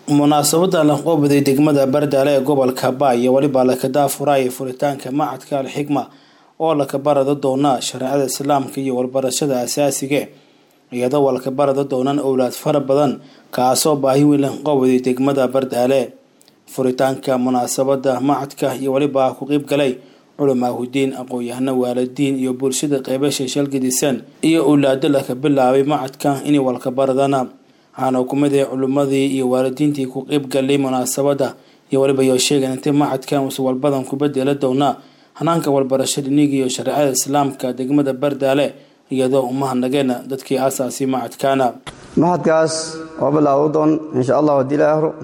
munaasabada lanqoobday degmada bardaale ee gobolka baay iyo weliba lakadaa furaya furitaanka macadka alxigma oo laka barada doona shareecada islaamka iyo walbarashada asaasiga iyadoo walka barada doonaan owlaad fara badan kaasoo baahi weyn lanqoobday degmada bardaale furitaanka munaasabada macadka iyo weliba ku qeyb galay culamaahudiin aqoon-yahano waalidiin iyo bulshada qeybasha shalgadisan iyo owlaado laka bilaabay macadka inay walka baradana waxaana kumid ah culimadii iyo waalidiintii ku qeyb galay munaasabada iyo weliba yoo sheegan intay macadkan usa walbadan ku bedela doonaa hanaanka walbarasho dhiniga iyo shareecada islaamka degmada bardaale iyadoo umahanageena dadkii aasaasi macadkaana mahadkaas oo bilaabu doon insha allah hadii la ahro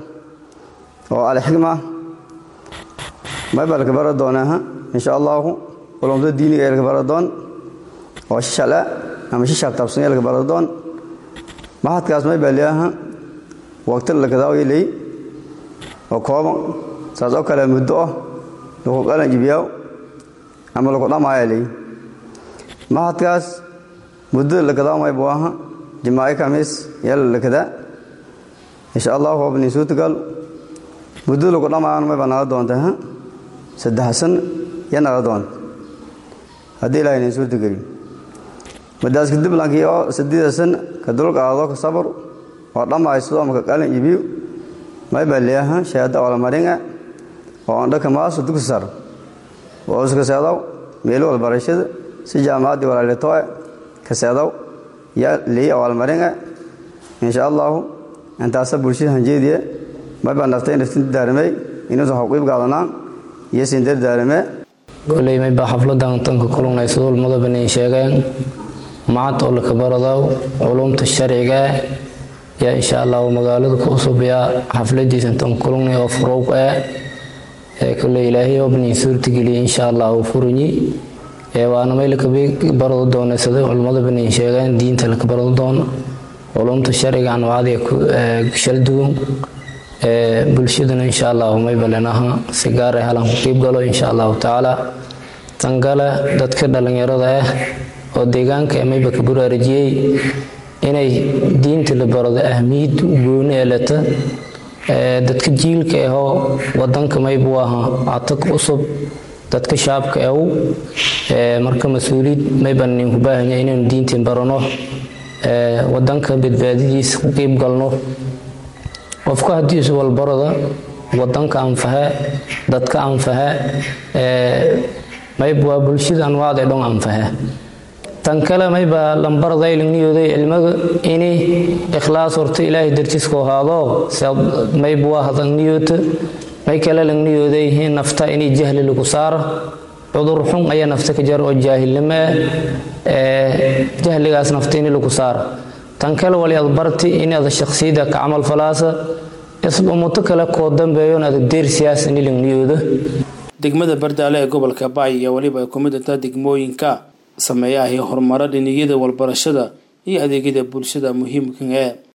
oo alxigma mayba laka bara doonaaha insha allahu culumada diiniga ee laka bara doon oo shishale ama shishaab taabsanya laka bara doon mahadkaas may baa leeyaha waqti lakadaawiley oo kooban saas oo kale muddo ah lagu qalan jibiyaa ama lagu dhamaaya ley mahadkaas muddada lakadaaw may buu aha jimaa'i kamiis yala lakadaa insha allahu wabni suutigal muddada lagu dhamaayana may baa naga doonta ha saddex san ya naga doonta haddii ilahay nin suurtageliyo madaas kadib lankii oo sideeda san ka dulqaado ka sabar oo dhammaysto maka qalin ibiyo may baa leeyaha shahaada walmaringa oo andhaka maaso dugsi sar oo iska seedaw meelo walbarashada si jaamacaddii walaalitoe ka seedaw yaa leeya walmaringa insha allahu intaasa bulshada hanjeediye may baa naftay naftin daarimay inuusan xuqiib qaadanaan iyo sindar daarime goley may baa xafladan tanka kulunaysa ulmadabanin sheegeen macad oo laka baradaw culumta sharciga yaa insha allahu magaalada ku usubyaa xafladiisa tan kulunay oo furowg ah ee kole ilaahay obnin suurtageliya insha allahu furinyi ee waana may laka barado doona sida culimmada banin sheegeen diinta laka barado doono culumta sharciga anwaacda shalduwan ee bulshaduna insha allahu may balenaha si gaar ah halan ku qiib galo insha allahu tacaala tangale dadka dhalinyarada ah oo deegaanka mayba ka buraarajiyey inay diinta la barado ahmiyad gooni ee leta dadka jiilka ahoo wadanka maybuu ahaa catag cusub dadka shaabka aw marka mas-uuliyad mayban ninku baahanya inaynu diintiin barano wadanka badbaadadiisa ku qiib galno qofka haddii isu walbarada wadanka anfahe dadka anfahe mayb waa bulshada anwaacda dhon anfahe tan kale mayba lambarday lagniyooday cilmiga ini ikhlaas horta ilaahay dartiiska ahaado mayb waa hadalniyoota may kale lagniyooday nafta inay jahli lagu saara cudur xun ayaa nafta ka jar oo jaahilnimo ah jahligaas nafta ini lagu saara tan kale wali ad barti in ada shaksiyada ka camal falaasa umuto kale koo dambeeyon adag deer siyaas ini lagniyooda degmada bardaale ee gobolka baay iyo weliba ay ku mid intaa degmooyinka sameeyahay horumaro dhiniyada walbarashada iyo adeegyada bulshada muhiimka ee